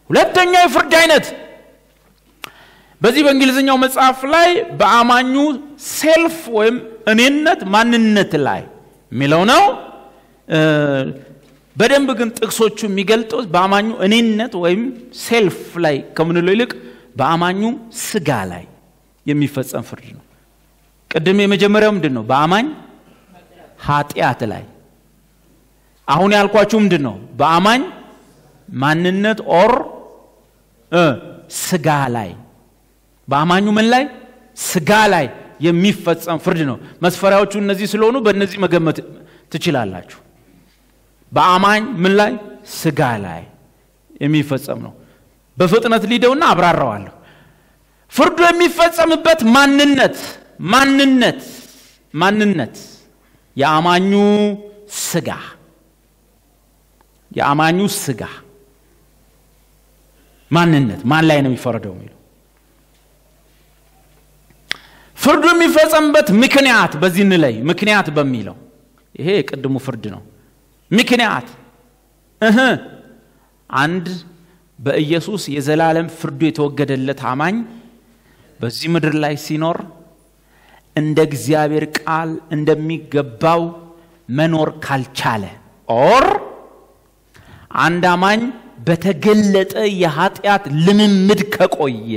ሁለተኛ የፍርድ አይነት በዚህ በእንግሊዝኛው መጽሐፍ ላይ በአማኙ ሴልፍ ወይም እኔነት ማንነት ላይ የሚለው ነው። በደንብ ግን ጥቅሶቹ የሚገልጡት በአማኙ እኔነት ወይም ሴልፍ ላይ ከምንለው ይልቅ በአማኙ ስጋ ላይ የሚፈጸም ፍርድ ነው። ቅድም የመጀመሪያው ምንድን ነው? በአማኝ ኃጢአት ላይ። አሁን ያልኳችሁ ምንድን ነው? በአማኝ ማንነት ኦር ስጋ ላይ በአማኙ ምን ላይ ስጋ ላይ የሚፈጸም ፍርድ ነው። መስፈሪያዎቹ እነዚህ ስለሆኑ በእነዚህ መገመት ትችላላችሁ። በአማኝ ምን ላይ ስጋ ላይ የሚፈጸም ነው። በፍጥነት ሊደውና አብራራዋለሁ። ፍርዱ የሚፈጸምበት ማንነት ማንነት ማንነት የአማኙ ስጋ የአማኙ ስጋ ማንነት ማን ላይ ነው የሚፈረደው የሚለው ፍርዱ የሚፈጸምበት ምክንያት በዚህ እንለይ ምክንያት በሚለው ይሄ የቅድሙ ፍርድ ነው ምክንያት እህ አንድ በኢየሱስ የዘላለም ፍርዱ የተወገደለት አማኝ በዚህ ምድር ላይ ሲኖር እንደ እግዚአብሔር ቃል እንደሚገባው መኖር ካልቻለ ኦር አንድ አማኝ በተገለጠ የኃጢአት ልምምድ ከቆየ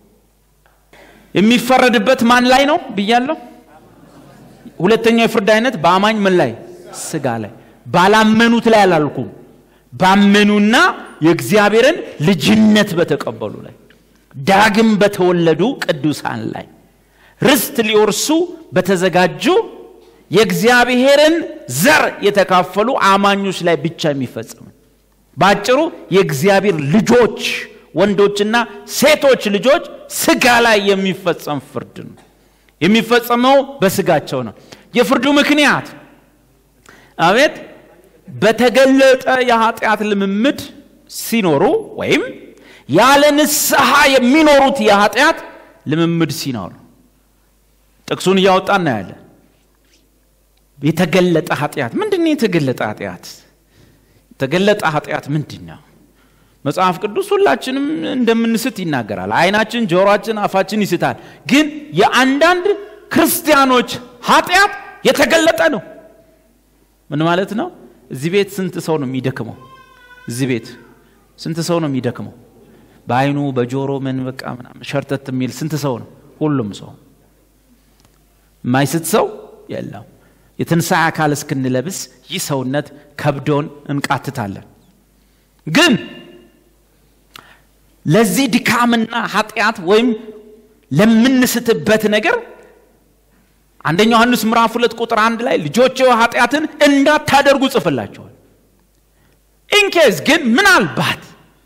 የሚፈረድበት ማን ላይ ነው ብያለሁ ሁለተኛው የፍርድ አይነት በአማኝ ምን ላይ ስጋ ላይ ባላመኑት ላይ አላልኩም ባመኑና የእግዚአብሔርን ልጅነት በተቀበሉ ላይ ዳግም በተወለዱ ቅዱሳን ላይ ርስት ሊወርሱ በተዘጋጁ የእግዚአብሔርን ዘር የተካፈሉ አማኞች ላይ ብቻ የሚፈጸም በአጭሩ የእግዚአብሔር ልጆች ወንዶችና ሴቶች ልጆች ስጋ ላይ የሚፈጸም ፍርድ ነው የሚፈጸመው በስጋቸው ነው የፍርዱ ምክንያት አቤት በተገለጠ የኃጢአት ልምምድ ሲኖሩ ወይም ያለ ንስሐ የሚኖሩት የኃጢአት ልምምድ ሲኖሩ ጥቅሱን እያወጣ እናያለን የተገለጠ ኃጢአት ምንድን ነው የተገለጠ ኃጢአት የተገለጠ ኃጢአት ምንድን ነው መጽሐፍ ቅዱስ ሁላችንም እንደምንስት ይናገራል አይናችን ጆሮአችን አፋችን ይስታል ግን የአንዳንድ ክርስቲያኖች ኃጢአት የተገለጠ ነው ምን ማለት ነው እዚህ ቤት ስንት ሰው ነው የሚደክመው እዚህ ቤት ስንት ሰው ነው የሚደክመው በአይኑ በጆሮ ምን በቃ ምናምን ሸርተት የሚል ስንት ሰው ነው ሁሉም ሰው የማይስት ሰው የለም የትንሣኤ አካል እስክንለብስ ይህ ሰውነት ከብዶን እንቃትታለን ግን ለዚህ ድካምና ኃጢአት ወይም ለምንስትበት ነገር አንደኛ ዮሐንስ ምዕራፍ ሁለት ቁጥር አንድ ላይ ልጆች ኃጢአትን እንዳታደርጉ ጽፍላቸዋል ኢንኬዝ ግን ምናልባት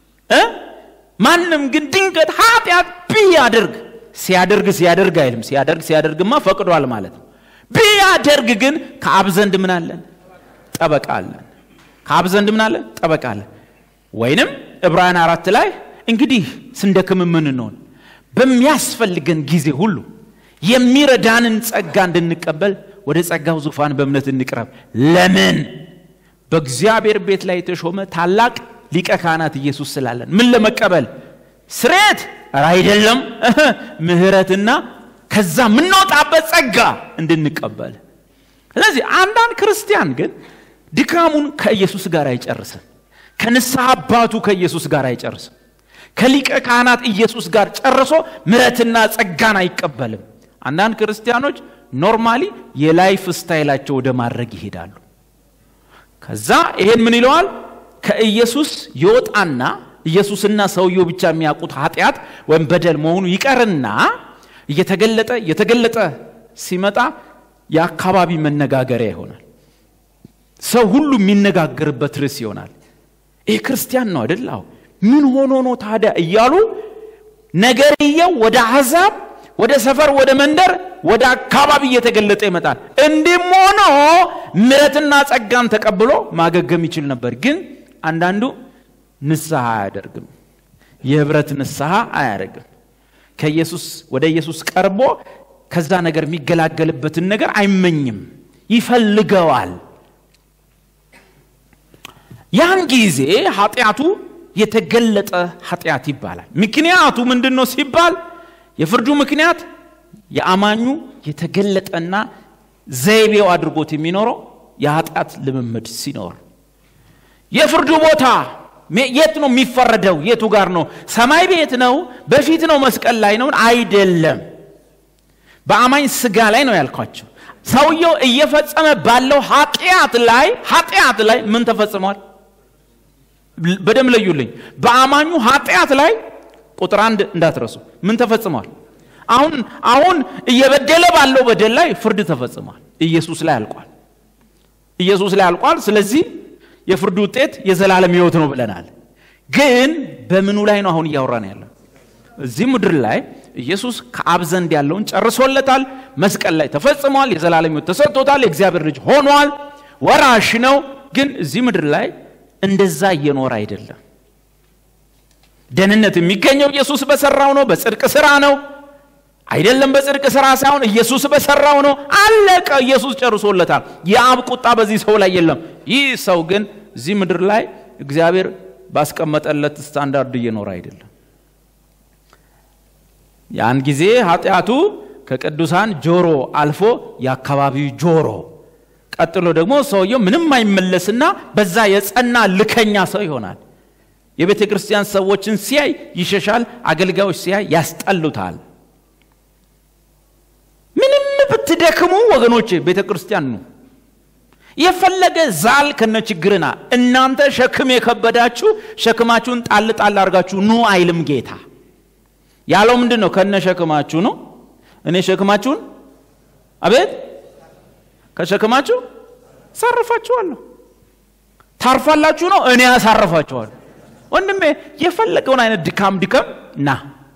ማንም ግን ድንገት ኃጢአት ቢያደርግ ሲያደርግ ሲያደርግ አይልም ሲያደርግ ሲያደርግማ ፈቅዷል ማለት ነው ቢያደርግ ግን ከአብ ዘንድ ምን አለን ጠበቃ አለን ከአብ ዘንድ ምን አለን ጠበቃ አለን ወይንም ዕብራውያን አራት ላይ እንግዲህ ስንደክም የምንሆን በሚያስፈልገን ጊዜ ሁሉ የሚረዳንን ጸጋ እንድንቀበል ወደ ጸጋው ዙፋን በእምነት እንቅረብ ለምን በእግዚአብሔር ቤት ላይ የተሾመ ታላቅ ሊቀ ካህናት ኢየሱስ ስላለን ምን ለመቀበል ስሬት አይደለም ምህረትና ከዛ የምንወጣበት ጸጋ እንድንቀበል ስለዚህ አንዳንድ ክርስቲያን ግን ድካሙን ከኢየሱስ ጋር አይጨርስም ከንስሐ አባቱ ከኢየሱስ ጋር አይጨርስም ከሊቀ ካህናት ኢየሱስ ጋር ጨርሶ ምረትና ጸጋን አይቀበልም አንዳንድ ክርስቲያኖች ኖርማሊ የላይፍ ስታይላቸው ወደ ማድረግ ይሄዳሉ ከዛ ይሄን ምን ይለዋል ከኢየሱስ ይወጣና ኢየሱስና ሰውየው ብቻ የሚያውቁት ኃጢአት ወይም በደል መሆኑ ይቀርና እየተገለጠ እየተገለጠ ሲመጣ የአካባቢ መነጋገሪያ ይሆናል ሰው ሁሉ የሚነጋገርበት ርዕስ ይሆናል ይህ ክርስቲያን ነው አይደል ምን ሆኖ ነው ታዲያ እያሉ ነገርየው ወደ አሕዛብ ወደ ሰፈር ወደ መንደር ወደ አካባቢ እየተገለጠ ይመጣል እንዲህም ሆኖ ምረትና ጸጋን ተቀብሎ ማገገም ይችል ነበር ግን አንዳንዱ ንስሐ አያደርግም የህብረት ንስሐ አያደርግም ከኢየሱስ ወደ ኢየሱስ ቀርቦ ከዛ ነገር የሚገላገልበትን ነገር አይመኝም ይፈልገዋል ያን ጊዜ ኃጢአቱ የተገለጠ ኃጢአት ይባላል። ምክንያቱ ምንድን ነው ሲባል የፍርዱ ምክንያት የአማኙ የተገለጠና ዘይቤው አድርጎት የሚኖረው የኃጢአት ልምምድ ሲኖር የፍርዱ ቦታ የት ነው የሚፈረደው? የቱ ጋር ነው? ሰማይ ቤት ነው? በፊት ነው? መስቀል ላይ ነው? አይደለም። በአማኝ ስጋ ላይ ነው ያልኳቸው። ሰውየው እየፈጸመ ባለው ኃጢአት ላይ ኃጢአት ላይ ምን ተፈጽሟል? በደም ለዩልኝ። በአማኙ ኃጢአት ላይ ቁጥር አንድ እንዳትረሱ ምን ተፈጽሟል? አሁን አሁን እየበደለ ባለው በደል ላይ ፍርድ ተፈጽሟል። ኢየሱስ ላይ አልቋል። ኢየሱስ ላይ አልቋል። ስለዚህ የፍርዱ ውጤት የዘላለም ሕይወት ነው ብለናል። ግን በምኑ ላይ ነው አሁን እያወራን ያለው? እዚህ ምድር ላይ ኢየሱስ ከአብ ዘንድ ያለውን ጨርሶለታል። መስቀል ላይ ተፈጽሟል። የዘላለም ሕይወት ተሰጥቶታል። የእግዚአብሔር ልጅ ሆኗል። ወራሽ ነው። ግን እዚህ ምድር ላይ እንደዛ እየኖረ አይደለም። ደህንነት የሚገኘው ኢየሱስ በሰራው ነው፣ በጽድቅ ስራ ነው አይደለም። በጽድቅ ስራ ሳይሆን ኢየሱስ በሰራው ነው። አለቀ። ኢየሱስ ጨርሶለታል። የአብ ቁጣ በዚህ ሰው ላይ የለም። ይህ ሰው ግን እዚህ ምድር ላይ እግዚአብሔር ባስቀመጠለት ስታንዳርድ እየኖረ አይደለም። ያን ጊዜ ኃጢአቱ ከቅዱሳን ጆሮ አልፎ የአካባቢው ጆሮ፣ ቀጥሎ ደግሞ ሰውየው ምንም አይመለስና በዛ የጸና ልከኛ ሰው ይሆናል። የቤተ ክርስቲያን ሰዎችን ሲያይ ይሸሻል። አገልጋዮች ሲያይ ያስጠሉታል። ምንም ብትደክሙ ወገኖቼ ቤተ ክርስቲያን ነው የፈለገ ዛል ከነ ችግርና እናንተ ሸክም የከበዳችሁ ሸክማችሁን ጣል ጣል አድርጋችሁ ኑ አይልም ጌታ ያለው ምንድን ነው ከነ ሸክማችሁ ነው እኔ ሸክማችሁን አቤት ከሸክማችሁ ሳርፋችኋለሁ ታርፋላችሁ ነው እኔ ያሳርፋችኋለሁ ወንድሜ የፈለገውን አይነት ድካም ድከም ና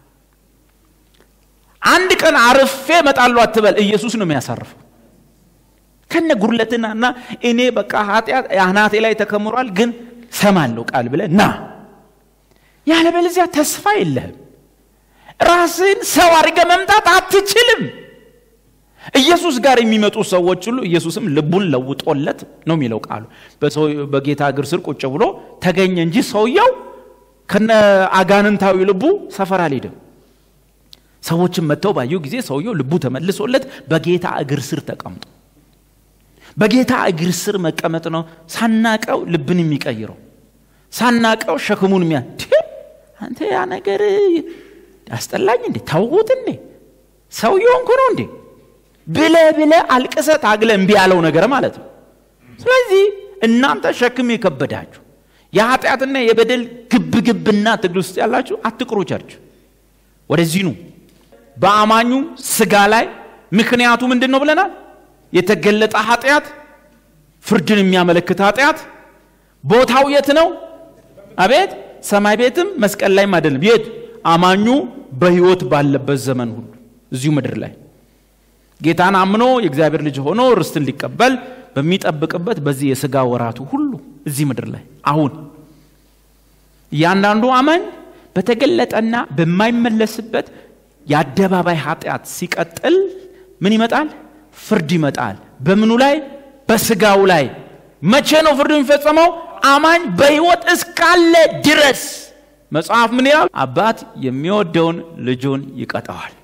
አንድ ቀን አርፌ እመጣለሁ አትበል ኢየሱስ ነው የሚያሳርፈው ከነ ጉርለትና እና እኔ በቃ ኃጢአት አናቴ ላይ ተከምሯል ግን ሰማለሁ ቃል ብለ ና ያለበለዚያ ተስፋ የለህም ራስን ሰው አድርገ መምጣት አትችልም ኢየሱስ ጋር የሚመጡ ሰዎች ሁሉ ኢየሱስም ልቡን ለውጦለት ነው የሚለው ቃሉ በጌታ እግር ስር ቁጭ ብሎ ተገኘ እንጂ ሰውየው ከነ አጋንንታዊ ልቡ ሰፈር አልሄድም ሰዎችን መጥተው ባዩ ጊዜ ሰውየው ልቡ ተመልሶለት በጌታ እግር ስር ተቀምጦ በጌታ እግር ስር መቀመጥ ነው ሳናቀው ልብን የሚቀይረው ሳናቀው ሸክሙን የሚያ አንተ ያ ነገር ያስጠላኝ እንዴ ታውቁት እንዴ ሰውየው እንኩ ነው እንዴ ብለ ብለ አልቅሰ ታግለ እምቢ ያለው ነገር ማለት ነው ስለዚህ እናንተ ሸክም የከበዳችሁ የኃጢአትና የበደል ግብ ግብና ትግል ውስጥ ያላችሁ አትቅሩ ቸርች ወደዚህ ኑ በአማኙ ስጋ ላይ ምክንያቱ ምንድን ነው ብለናል የተገለጠ ኃጢአት ፍርድን የሚያመለክት ኃጢአት ቦታው የት ነው አቤት ሰማይ ቤትም መስቀል ላይም አይደለም የት አማኙ በህይወት ባለበት ዘመን ሁሉ እዚሁ ምድር ላይ ጌታን አምኖ የእግዚአብሔር ልጅ ሆኖ ርስትን ሊቀበል በሚጠብቅበት በዚህ የስጋ ወራቱ ሁሉ እዚህ ምድር ላይ አሁን እያንዳንዱ አማኝ በተገለጠና በማይመለስበት የአደባባይ ኃጢአት ሲቀጥል ምን ይመጣል ፍርድ ይመጣል በምኑ ላይ በስጋው ላይ መቼ ነው ፍርድ የሚፈጸመው አማኝ በህይወት እስካለ ድረስ መጽሐፍ ምን ይላል አባት የሚወደውን ልጁን ይቀጠዋል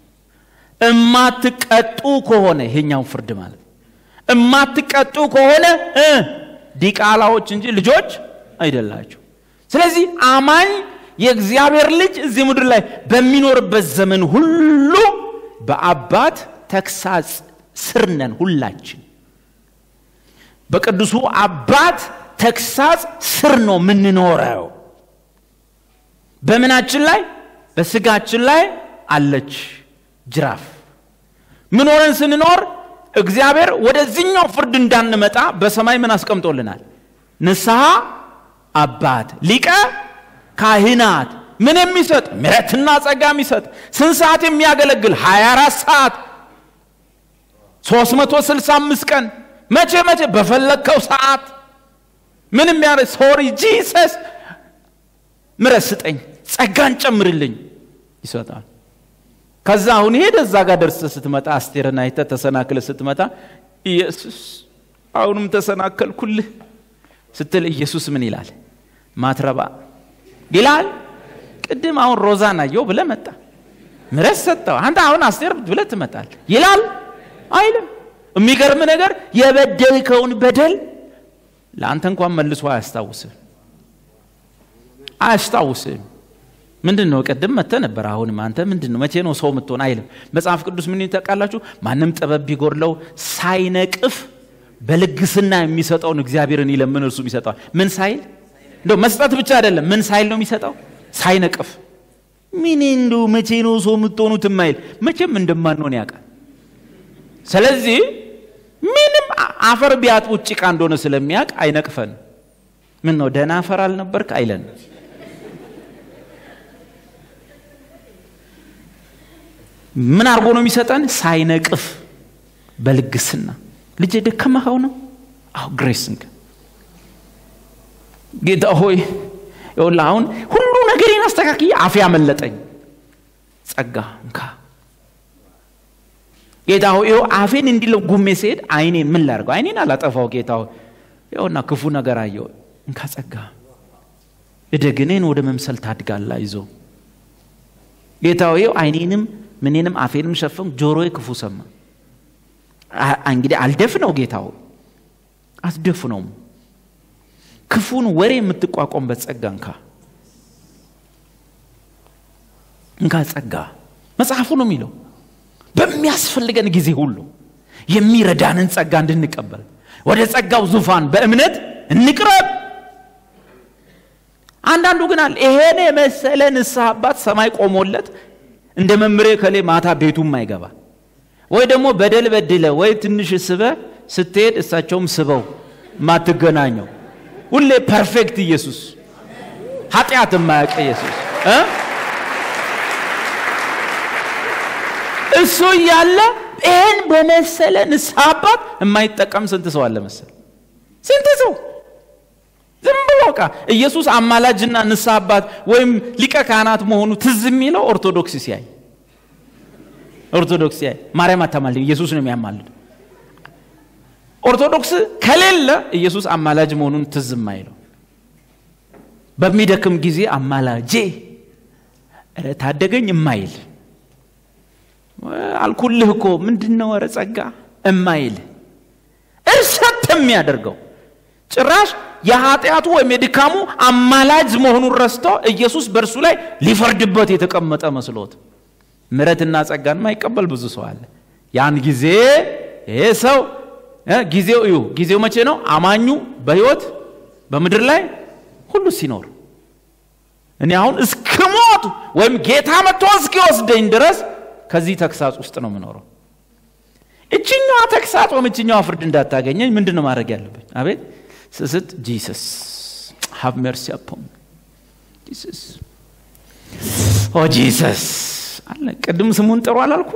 እማትቀጡ ከሆነ ይሄኛው ፍርድ ማለት እማትቀጡ ከሆነ ዲቃላዎች እንጂ ልጆች አይደላቸው ስለዚህ አማኝ የእግዚአብሔር ልጅ እዚህ ምድር ላይ በሚኖርበት ዘመን ሁሉ በአባት ተግሳጽ ስር ነን ሁላችን በቅዱሱ አባት ተግሳጽ ስር ነው የምንኖረው በምናችን ላይ በስጋችን ላይ አለች ጅራፍ ምን ሆነን ስንኖር እግዚአብሔር ወደዚህኛው ፍርድ እንዳንመጣ በሰማይ ምን አስቀምጦልናል ንስሐ አባት ሊቀ ካህናት ምን የሚሰጥ ምረትና ጸጋ የሚሰጥ ስንት ሰዓት የሚያገለግል 24 ሰዓት 365 ቀን መቼ መቼ በፈለግከው ሰዓት ምን የሚያረ ሶሪ ጂሰስ ምረት ስጠኝ ጸጋን ጨምርልኝ ይሰጣል ከዛ አሁን ሄደ እዛ ጋር ደርሰ ስትመጣ አስቴርን አይተ ተሰናክለ ስትመጣ ኢየሱስ አሁንም ተሰናከልኩልህ ስትል ኢየሱስ ምን ይላል ማትረባ ይላል። ቅድም አሁን ሮዛን አየው ብለህ መጣ ምረት ሰጠው። አንተ አሁን አስቴር ብለህ ትመጣል ይላል አይልም። የሚገርም ነገር የበደልከውን በደል ለአንተ እንኳን መልሶ አያስታውስም አያስታውስም። ምንድን ነው ቅድም መጥተህ ነበር። አሁንም አንተ ምንድን ነው መቼ ነው ሰው የምትሆን አይልም። መጽሐፍ ቅዱስ ምን ታውቃላችሁ? ማንም ጥበብ ቢጎድለው ሳይነቅፍ በልግስና የሚሰጠውን እግዚአብሔርን ይለምን እርሱም ይሰጠዋል። ምን ሳይል እንደው መስጠት ብቻ አይደለም፣ ምን ሳይል ነው የሚሰጠው? ሳይነቅፍ። ምን እንደው መቼ ነው ሰው የምትሆኑት የማይል መቼም እንደማንሆን ያውቃል። ስለዚህ ምንም አፈር ቢያጥቡት ጭቃ እንደሆነ ስለሚያውቅ አይነቅፈን። ምን ነው ደህና አፈር አልነበርክ አይለን። ምን አድርጎ ነው የሚሰጠን? ሳይነቅፍ በልግስና ልጅ ደከመኸው ነው። አሁ ግሬስንግ ጌታ ሆይ ይኸውልህ አሁን ሁሉ ነገሬን አስተካክዬ አፌ ያመለጠኝ ጸጋ እንካ ጌታ ሆይ ይኸው አፌን እንዲለው ጉሜ ሲሄድ አይኔን ምን ላድርገው? አይኔን አላጠፋው ጌታ ሆይ ይኸውና ክፉ ነገር አየው እንካ ጸጋ እደግኔን ወደ መምሰል ታድጋላ ይዞ ጌታ ሆይ ይኸው አይኔንም ምኔንም አፌንም ሸፈን ጆሮዬ ክፉ ሰማ እንግዲህ አልደፍነው ጌታ ሆይ አትደፍነውም ክፉን ወሬ የምትቋቋምበት ጸጋ እንካ እንካ ጸጋ መጽሐፉ ነው የሚለው በሚያስፈልገን ጊዜ ሁሉ የሚረዳንን ጸጋ እንድንቀበል ወደ ጸጋው ዙፋን በእምነት እንቅረብ አንዳንዱ ግን አለ ይሄን የመሰለ ንስሐ አባት ሰማይ ቆሞለት እንደ መምሬ ከሌ ማታ ቤቱም አይገባ ወይ ደግሞ በደል በድለ ወይ ትንሽ ስበ ስትሄድ እሳቸውም ስበው ማትገናኘው ሁሌ ፐርፌክት ኢየሱስ ኃጢአት የማያውቅ ኢየሱስ እሱ እያለ ይህን በመሰለ ንስሐ አባት የማይጠቀም ስንት ሰው አለ መሰል ስንት ሰው ዝም ብሎ ቃ ኢየሱስ አማላጅና ንስሐ አባት ወይም ሊቀ ካህናት መሆኑ ትዝ የሚለው ኦርቶዶክስ ሲያይ ኦርቶዶክስ ሲያይ ማርያም አታማልድ ኢየሱስ ነው የሚያማልድ ኦርቶዶክስ ከሌለ ኢየሱስ አማላጅ መሆኑን ትዝ የማይለው በሚደክም ጊዜ አማላጄ ረ ታደገኝ የማይል አልኩልህ እኮ ምንድን ነው ረ ጸጋ እማይል እርሰት የሚያደርገው ጭራሽ የኃጢአቱ ወይም የድካሙ አማላጅ መሆኑን ረስቶ ኢየሱስ በእርሱ ላይ ሊፈርድበት የተቀመጠ መስሎት ምረትና ጸጋን ማይቀበል ብዙ ሰው አለ ያን ጊዜ ይሄ ሰው ጊዜው እዩ ጊዜው መቼ ነው አማኙ በህይወት በምድር ላይ ሁሉ ሲኖር እኔ አሁን እስክሞት ወይም ጌታ መጥቶ እስኪወስደኝ ድረስ ከዚህ ተግሳጽ ውስጥ ነው የምኖረው እችኛዋ ተግሳጽ ወይም እችኛዋ ፍርድ እንዳታገኘኝ ምንድን ነው ማድረግ ያለብኝ አቤት ስስት ጂሰስ ሃቭ መርሲ አፖን ጂሰስ ኦ ጂሰስ አለ ቅድም ስሙን ጥሩ አላልኩ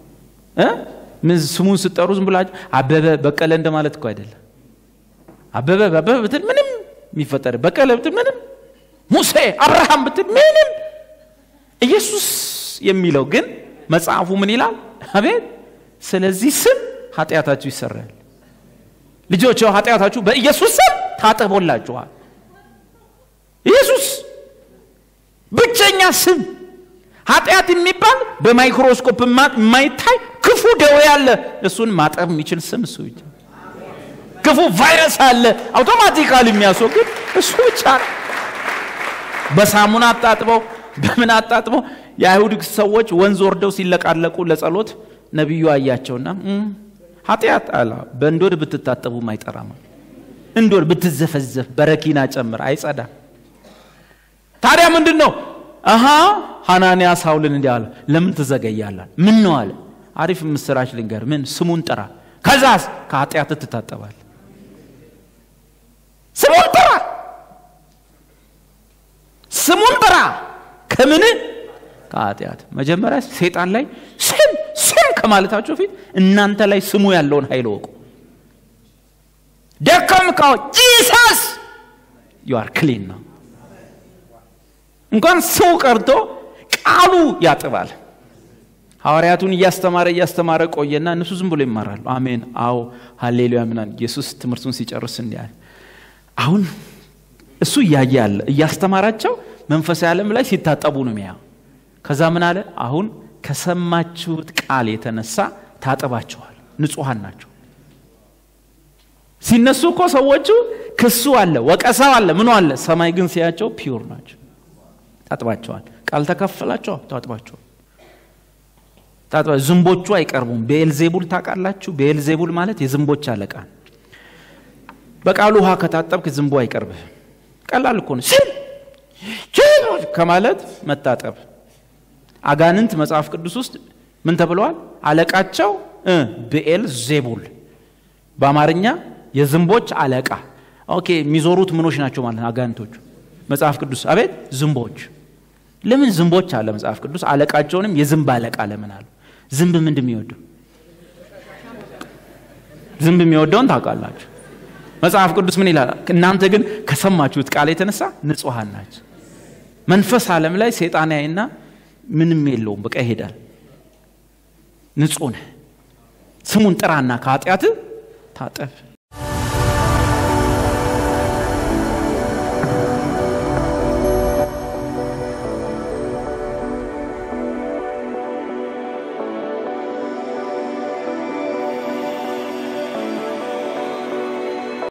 ስሙን ስጠሩ ዝም ብላችሁ አበበ በቀለ እንደማለት እኮ አይደለም አበበ አበበ ብትል ምንም የሚፈጠር በቀለ ብትል ምንም ሙሴ አብርሃም ብትል ምንም ኢየሱስ የሚለው ግን መጽሐፉ ምን ይላል አቤት ስለዚህ ስም ኃጢአታችሁ ይሰራል ልጆች ኃጢአታችሁ በኢየሱስ ስም ታጠቦላችኋል ኢየሱስ ብቸኛ ስም ኃጢአት የሚባል በማይክሮስኮፕ የማይታይ ክፉ ደዌ አለ እሱን ማጠብ የሚችል ስም እሱ ብቻ ክፉ ቫይረስ አለ አውቶማቲካል የሚያስወግድ እሱ ብቻ ነው በሳሙና አጣጥበው በምን አጣጥበው የአይሁድ ሰዎች ወንዝ ወርደው ሲለቃለቁ ለጸሎት ነቢዩ አያቸውና ኃጢአት አላ በእንዶድ ብትታጠቡም አይጠራም እንዶድ ብትዘፈዘፍ በረኪና ጨምር አይጸዳ ታዲያ ምንድን ነው አሃ ሐናንያ ሳውልን እንዲህ አለ ለምን ትዘገያላል ምን ነው አለ አሪፍ ምስራች ልንገር ምን ስሙን ጥራ ከዛስ ከኃጢአት ትታጠባል ስሙን ጥራ ስሙን ጥራ ከምን ከኃጢአት መጀመሪያ ሴጣን ላይ ስም ስም ከማለታቸው ፊት እናንተ ላይ ስሙ ያለውን ኃይል ወቁ ደከም ካው ጂሰስ ዩአር ክሊን ነው እንኳን ሰው ቀርቶ ቃሉ ያጥባል ሐዋርያቱን እያስተማረ እያስተማረ ቆየና እነሱ ዝም ብሎ ይማራሉ አሜን አዎ ሀሌሉያ ምናን ኢየሱስ ትምህርቱን ሲጨርስ እንዲያል አሁን እሱ እያየ ያለ እያስተማራቸው መንፈሳዊ ዓለም ላይ ሲታጠቡ ነው የሚያ ከዛ ምን አለ? አሁን ከሰማችሁት ቃል የተነሳ ታጥባችኋል፣ ንጹሐን ናቸው። ሲነሱ እኮ ሰዎቹ ክሱ አለ፣ ወቀሳው አለ፣ ምኑ አለ። ሰማይ ግን ሲያቸው ፒውር ናቸው፣ ታጥባቸዋል። ቃል ተከፈላቸው፣ ታጥባቸዋል። ታጥባ ዝንቦቹ አይቀርቡም። ቤልዜቡል ታውቃላችሁ? ቤልዜቡል ማለት የዝንቦች አለቃ ነው። በቃሉ ውሃ ከታጠብክ ዝንቡ አይቀርብህ። ቀላል እኮ ነው። ሲል ከማለት መታጠብ። አጋንንት መጽሐፍ ቅዱስ ውስጥ ምን ተብለዋል? አለቃቸው ብኤል ዜቡል፣ በአማርኛ የዝንቦች አለቃ። ኦኬ፣ የሚዞሩት ምኖች ናቸው ማለት ነው አጋንንቶቹ። መጽሐፍ ቅዱስ አቤት ዝንቦች። ለምን ዝንቦች አለ መጽሐፍ ቅዱስ? አለቃቸውንም የዝንብ አለቃ ለምን አሉ? ዝንብ ምንድን የሚወደው? ዝንብ የሚወደውን ታውቃላችሁ። መጽሐፍ ቅዱስ ምን ይላል? እናንተ ግን ከሰማችሁት ቃል የተነሳ ንጹሐን ናቸው። መንፈስ ዓለም ላይ ሴጣን ያይና ምንም የለውም፣ በቃ ይሄዳል። ንጹህ ነህ፣ ስሙን ጥራና ከኃጢአት ታጠብ።